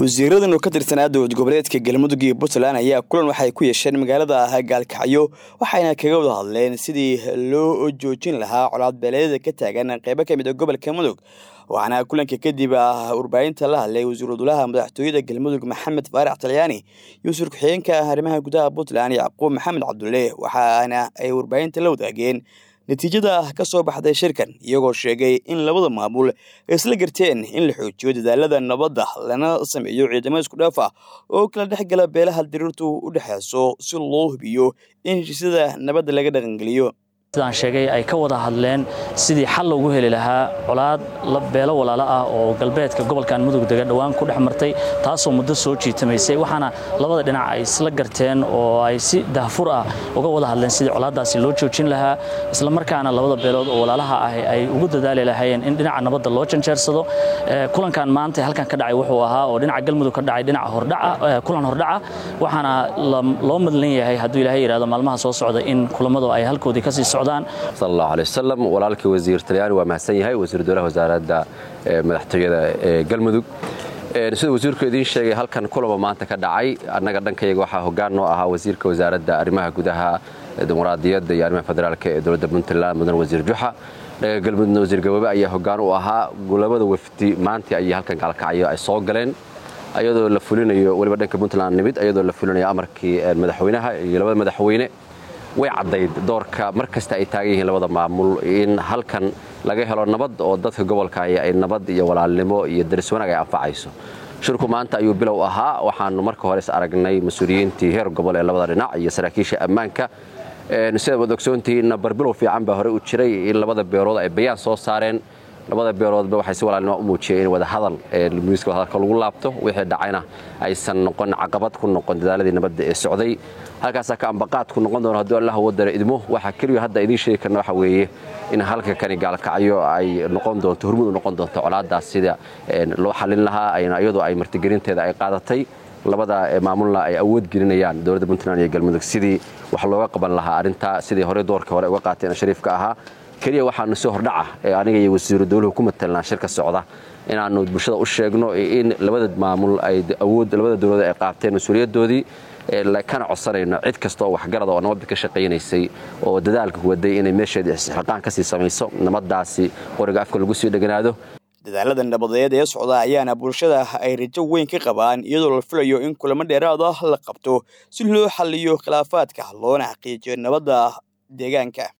wasiiradan oo ka tirsanaa dowlad goboleedka galmudug iyo puntland ayaa kulan waxay ku yeesheen magaalada gaalkacyo waxayna kaga wada hadleen sidii loo joojin lahaa colaad beeleedyada ka taagan qeybo ka mid a gobolka mudug waxaana kulanka kadib warbaahinta la hadlay wasiiru dulaha madaxtooyada galmudug maxamed faarax talyaani iyo wasiir ku-xigeenka arrimaha gudaha puntland yacquub maxamed cabdulle waxaana ay warbaahinta la wadaageen natiijada ka soo baxday shirkan iyagoo sheegay in labada maamul ay isla garteen in la xoojiyo dadaalada nabadda lana sameeyo ciidamo isku dhaaf ah oo kala dhex gala beelaha diriirtu u dhexeyso si loo hubiyo in heshiisyada nabadda laga dhaqangeliyo sidaan sheegay ay ka wada hadleen sidii xal loogu heli lahaa colaad beelo walaalo ah oo galbeedka gobolkan mudug dega dhowaan ku dhex martay taasoo muddo soo jiitamaysay waxaana labada dhinac ay isla garteen oo ay si dahfur ah uga wada hadleen sidii colaaddaasi loo joojin lahaa islamarkaana labada beelood oo walaalaha ah ay ugu dadaali lahaayeen in dhinaca nabadda loo janjeersado kulankan maanta halkan ka dhacay wuxuu ahaa oo dhinaca galmudug ka dhacay dhinaca hordhaca kulan hordhaca waxaana loo madlan yahay hadduu ilaahay yidhahdo maalmaha soo socda in kulamadu ay halkoodii kasii socdaan sal allahu alay wasalam walaalkii wasiir talyaani waa mahadsan yahay wasiir dowlaha wasaaradda madaxtooyada ee galmudug sida wasiirku idiin sheegay halkan kulaba maanta ka dhacay annaga dhankayaga waxaa hoggaan noo ahaa wasiirka wasaaradda arrimaha gudaha dimuqraadiyadda iyo arrimaha federaalka ee dowladda puntland mudan wasiir juxa dhaga galmudugna wasiir gaboobe ayaa hoggaan u ahaa labada wafdi maantii ayay halkan gaalkacyo ay soo galeen ayadoo la fulinayo weliba dhanka puntland nimid ayadoo la fulinayo amarkii madaxweynaha iyo labada madaxweyne way caddayd doorka mar kasta ay taagan yihiin labada maamul in halkan laga helo nabad oo dadka gobolka ay nabad iyo walaalnimo iyo daris wanaag ay anfacayso shirku maanta ayuu bilow ahaa waxaanu marka hore is aragnay mas-uuliyiintii heer gobol ee labada dhinac iyo saraakiisha ammaanka sidaad wad ogsoontihiinna barbilow fiican baa hore u jiray in labada beelood ay bayaan soo saareen labada beeloodba waxay si walaalnimo u muujiyeen in wadahadal miiska wadahadalka lagu laabto wixii dhacayna aysan noqon caqabad ku noqon dadaaladii nabadda ee socday halkaasaa ka ambaqaad ku noqon doono hadduu allah wadara idmo waxaa keliya hadda idiin sheegi karna waxa weeye in halka kani gaalkacyo ay noqon doonto hormud u noqon doonto colaaddaas sida loo xallin lahaa iyadoo ay martigelinteeda ay qaadatay labada maamulna ay awood gelinayaan dowladda puntland iyo galmudug sidii wax looga qaban lahaa arrintaa sidii horey doorka hore uga qaateen shariifka ahaa keliya waxaanu si hordhaca ee aniga iyo wasiiru dowluhu ku matelnaa shirka socda inaannu bulshada u sheegno in labada maamul ay awood labada dowladood ay qaabteen mas-uuliyaddoodii kana codsanayno cid kasta oo waxgarada oo nabadda ka shaqaynaysay oo dadaalka waday inay meesheeda isxilqaan ka sii samayso nabaddaasi qoriga afka lagu sii dheganaado dadaalada nabadeed ee socda ayaana bulshada ay rajo weyn ka qabaan iyadoo la filayo in kulamo dheeraad ah la qabto si loo xaliyo khilaafaadka loona xaqiijiyo nabadda deegaanka